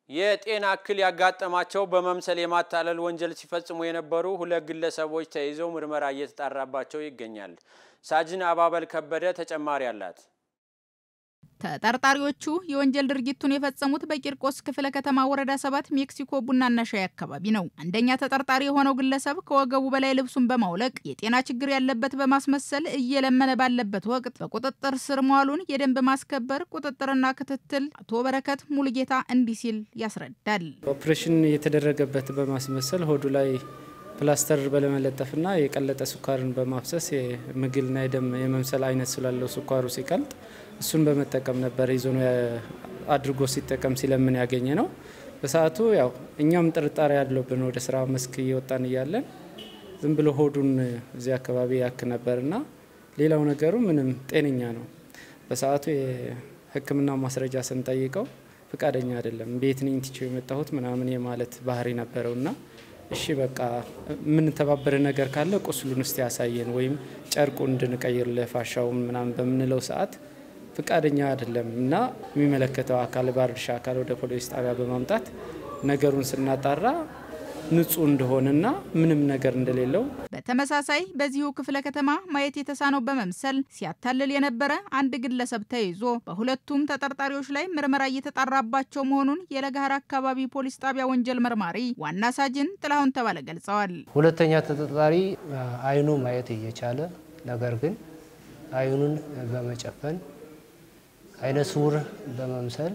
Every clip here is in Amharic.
የጤና እክል ያጋጠማቸው በመምሰል የማታለል ወንጀል ሲፈጽሙ የነበሩ ሁለት ግለሰቦች ተይዘው ምርመራ እየተጣራባቸው ይገኛል። ሳጅን አባበል ከበደ ተጨማሪ አላት። ተጠርጣሪዎቹ የወንጀል ድርጊቱን የፈጸሙት በቂርቆስ ክፍለ ከተማ ወረዳ ሰባት ሜክሲኮ ቡናና ሻይ አካባቢ ነው። አንደኛ ተጠርጣሪ የሆነው ግለሰብ ከወገቡ በላይ ልብሱን በማውለቅ የጤና ችግር ያለበት በማስመሰል እየለመነ ባለበት ወቅት በቁጥጥር ስር መዋሉን የደንብ ማስከበር ቁጥጥርና ክትትል አቶ በረከት ሙሉጌታ እንዲህ ሲል ያስረዳል። ኦፕሬሽን የተደረገበት በማስመሰል ሆዱ ላይ ፕላስተር በለመለጠፍና የቀለጠ ስኳርን በማፍሰስ የምግልና የደም የመምሰል አይነት ስላለው ስኳሩ ሲቀልጥ እሱን በመጠቀም ነበር ይዞ አድርጎ ሲጠቀም ሲለምን ያገኘ ነው። በሰዓቱ ያው እኛም ጥርጣሬ ያለብን ወደ ስራ መስክ እየወጣን እያለን ዝም ብሎ ሆዱን እዚህ አካባቢ ያክ ነበርና ሌላው ነገሩ ምንም ጤነኛ ነው። በሰዓቱ የሕክምና ማስረጃ ስንጠይቀው ፍቃደኛ አይደለም። ቤት ነኝ ትቼው የመጣሁት ምናምን የማለት ባህሪ ነበረውና እሺ በቃ የምንተባበረ ነገር ካለ ቁስሉን እስቲ ያሳየን ወይም ጨርቁ እንድንቀይር ለፋሻውን ምናምን በምንለው ሰዓት ፍቃደኛ አይደለም እና የሚመለከተው አካል ባለድርሻ አካል ወደ ፖሊስ ጣቢያ በማምጣት ነገሩን ስናጣራ ንጹህ እንደሆነና ምንም ነገር እንደሌለው በተመሳሳይ በዚሁ ክፍለ ከተማ ማየት የተሳነው በመምሰል ሲያታልል የነበረ አንድ ግለሰብ ተይዞ በሁለቱም ተጠርጣሪዎች ላይ ምርመራ እየተጣራባቸው መሆኑን የለጋሃር አካባቢ ፖሊስ ጣቢያ ወንጀል መርማሪ ዋና ሳጅን ጥላሁን ተባለ ገልጸዋል። ሁለተኛ ተጠርጣሪ አይኑ ማየት እየቻለ ነገር ግን አይኑን በመጨፈን አይነ ስውር በመምሰል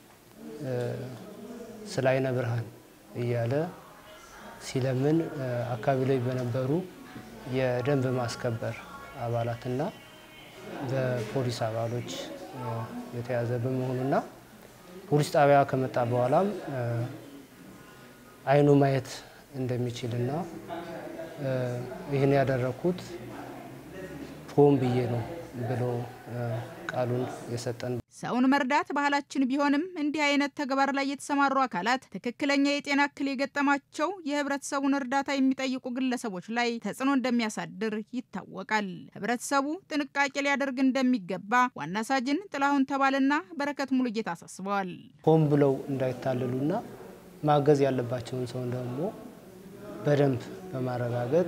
ስለ አይነ ብርሃን እያለ ሲለምን አካባቢ ላይ በነበሩ የደንብ ማስከበር አባላትና በፖሊስ አባሎች የተያዘ በመሆኑና ፖሊስ ጣቢያ ከመጣ በኋላም አይኑ ማየት እንደሚችልና ይህን ያደረኩት ሆን ብዬ ነው ብሎ ቃሉን የሰጠን ሰውን መርዳት ባህላችን ቢሆንም እንዲህ አይነት ተግባር ላይ የተሰማሩ አካላት ትክክለኛ የጤና እክል የገጠማቸው የህብረተሰቡን እርዳታ የሚጠይቁ ግለሰቦች ላይ ተጽዕኖ እንደሚያሳድር ይታወቃል። ህብረተሰቡ ጥንቃቄ ሊያደርግ እንደሚገባ ዋና ሳጅን ጥላሁን ተባልና በረከት ሙሉጌታ አሳስበዋል። ሆን ብለው እንዳይታለሉና ማገዝ ያለባቸውን ሰውን ደግሞ በደንብ በማረጋገጥ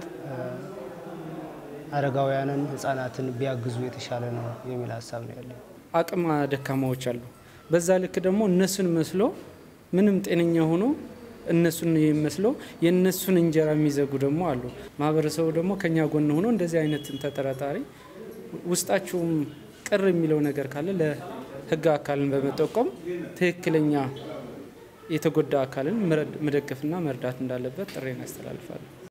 አረጋውያንን፣ ህጻናትን ቢያግዙ የተሻለ ነው የሚል ሀሳብ ነው ያለኝ። አቅም ደካማዎች አሉ። በዛ ልክ ደግሞ እነሱን መስሎ ምንም ጤነኛ ሆኖ እነሱን መስሎ የእነሱን እንጀራ የሚዘጉ ደግሞ አሉ። ማህበረሰቡ ደግሞ ከኛ ጎን ሆኖ እንደዚህ አይነትን ተጠራጣሪ ውስጣችሁም ቅር የሚለው ነገር ካለ ለህግ አካልን በመጠቆም ትክክለኛ የተጎዳ አካልን መደገፍና መርዳት እንዳለበት ጥሬን ያስተላልፋሉ።